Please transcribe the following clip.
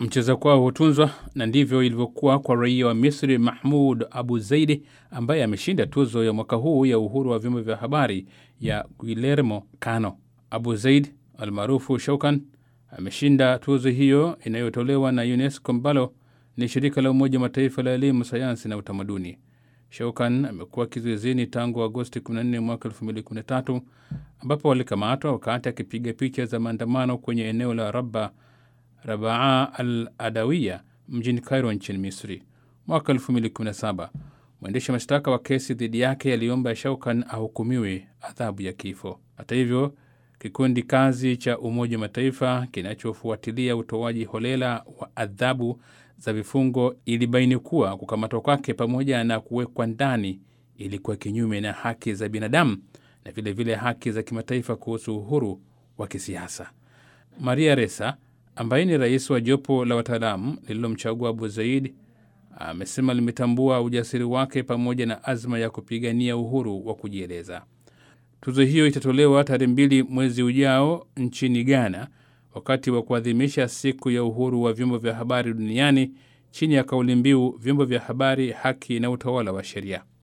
mcheza kwao hutunzwa, na ndivyo ilivyokuwa kwa raia wa Misri Mahmud Abu Zaidi ambaye ameshinda tuzo ya mwaka huu ya uhuru wa vyombo vya habari ya Guillermo Cano. Abu Zaid almaarufu Shaukan ameshinda tuzo hiyo inayotolewa na UNESCO ambalo ni shirika la Umoja wa Mataifa la elimu, sayansi na utamaduni. Shaukan amekuwa kizuizini tangu Agosti 14 mwaka 2013 ambapo alikamatwa wakati akipiga picha za maandamano kwenye eneo la Rabba Rabaa al Adawiya mjini Cairo nchini Misri. Mwaka 2017 mwendesha mashtaka wa kesi dhidi yake aliomba Shaukan ahukumiwe adhabu ya kifo. Hata hivyo, kikundi kazi cha Umoja wa Mataifa kinachofuatilia utoaji holela wa adhabu za vifungo ilibaini kuwa kukamatwa kwake pamoja na kuwekwa ndani ilikuwa kinyume na haki za binadamu na vilevile vile haki za kimataifa kuhusu uhuru wa kisiasa. Maria Ressa ambaye ni rais wa jopo la wataalamu lililomchagua Abu Zaid amesema limetambua ujasiri wake pamoja na azma ya kupigania uhuru wa kujieleza. Tuzo hiyo itatolewa tarehe mbili mwezi ujao nchini Ghana wakati wa kuadhimisha siku ya uhuru wa vyombo vya habari duniani chini ya kauli mbiu vyombo vya habari, haki na utawala wa sheria.